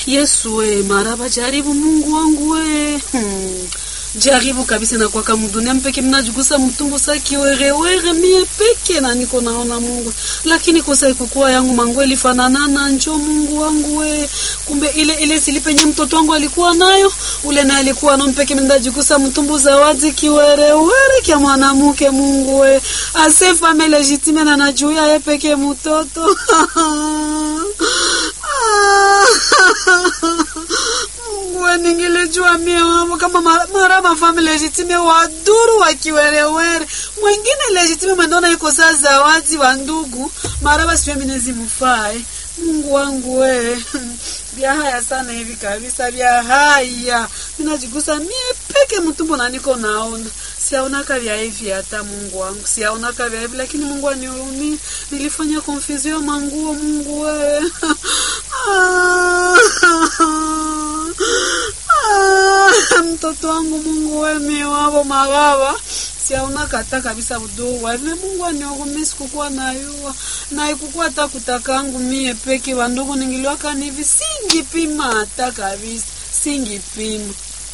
Yesu we maraba, jaribu Mungu wangu we hmm. Jaribu kabisa na kwaka mdunia mpeke mnajigusa mtumbo sa kiwerewere mie peke na niko naona Mungu, lakini kosa ikukua yangu mangu ilifananana njo Mungu wangu we, kumbe ile ile silipenye mtoto wangu alikuwa nayo ule na alikuwa no mpeke mnajigusa mtumbo zawadi kiwerewere kya mwanamke Mungu we ase fame legitime na najuya ye peke mtoto Mungu ningelijua mie wamo kama mara mafami legitime waduru wakiwerewere mwingine legitime mwendona iko saa zawadi wa ndugu mara basi mimi nezimufae Mungu wangu we vya haya sana hivi kabisa vya haya minajigusa mie peke mtumbo na niko naona siaonaka vya hivi hata Mungu wangu siaonaka vya hivi lakini Mungu anihurumie nilifanya confusion manguo Mungu wewe mtoto wangu Mungu wewe miwavo magava siaona kata kabisa udogo wave Mungu anihurumie sikukuwa nayua na ikukuwa hata kutakangu mie peke wandugu ningiliwaka nivi singipima hata kabisa singipima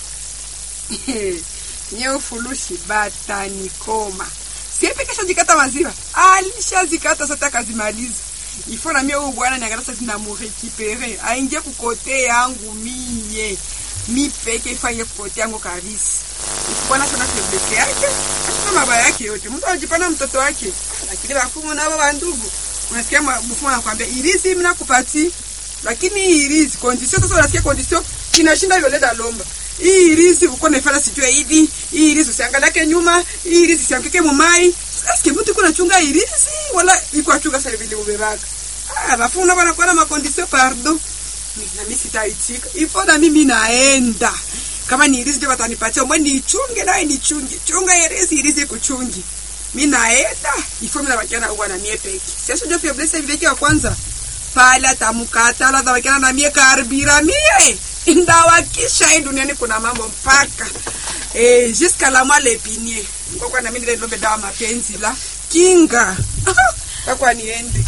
nyeo fulushi bata nikoma siepe kesha jikata maziwa alishazikata sasa kazimaliza ifo na mie huyu bwana niangalia sasa namurekipere aingie kukote yangu mie mi peke ifanye kukote yangu kabisa bwana sana feblese yake asina mabaya yake yote mtu anajipana mtoto wake lakini bafumu nabo bandugu unasikia mfumo anakuambia irizi mimi nakupati lakini hii irizi condition sasa unasikia condition kinashinda yole da lomba hii irizi uko naifanya sijue hivi hii irizi usiangalake nyuma hii irizi usianguke mumai sasa mtu kuna chunga irizi wala iko achunga sasa vile ubebaka ah bafuna bana kwa na makondisio pardon na mimi sitaitika ifo na mimi naenda kama ni irizi ndio watanipatia mbona nichunge naye nichunge chunga irizi irizi kuchungi mimi naenda ifo mimi nabakiana huko na mie peke sasa ndio pia blessa vile kwa kwanza pala tamukata la tabakiana na mie karbira mie ndawakisha hii duniani kuna mambo mpaka eh jusqu'à la moelle épinier ngokwa na mimi ndio dawa mapenzi la kinga kwa niende